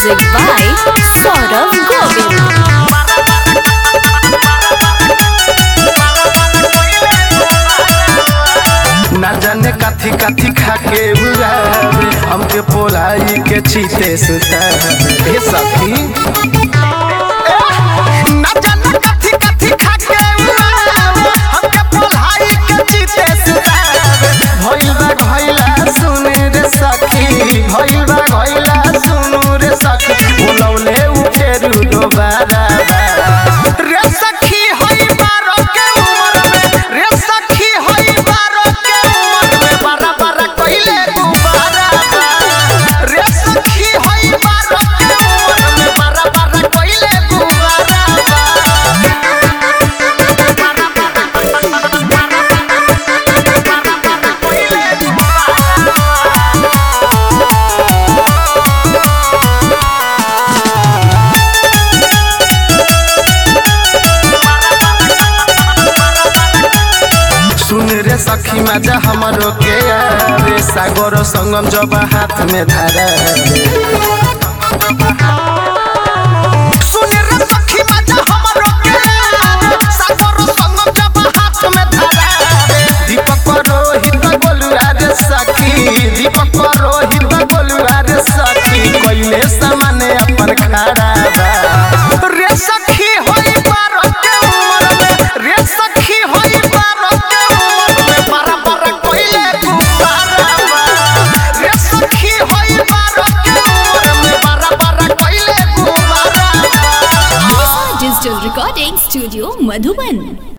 Music by Saurav Govind. ना जाने काथी काथी खा के उड़ावे हमके पोलाई के चीते सुतावे हे सखी ना जाने काथी काथी खा के उड़ावे हमके पोलाई के चीते सुतावे भइल बा भइला सुन रे सखी भइल बा भइला सुन रे सखी बोलौले उ फेरू दोबारा रे सखी होई बारो के उमर में रे सखी होई बारो के उमर में बारा बारा कइले गुबारा रे सखी होई बारो के उमर में बारा बारा कइले गुबारा सुन रे सखी मजा हमरो के रे सागर संगम जब हाथ में धरा सुन रे सखी मजा हमरो के सागर संगम जब हाथ में धरा दीपक रोहित बोलुआ रे सखी दीपक रोहित बोलुआ रे सखी कइले सामने अपन खड़ा बा रे सखी होई बारो के उमर में रे सखी होई बारो के उमर में बारा बारा कइले गुबारा बा रे सखी होई बारो के उमर में बारा बारा कइले गुबारा बा Digital Recording Studio, Madhubani.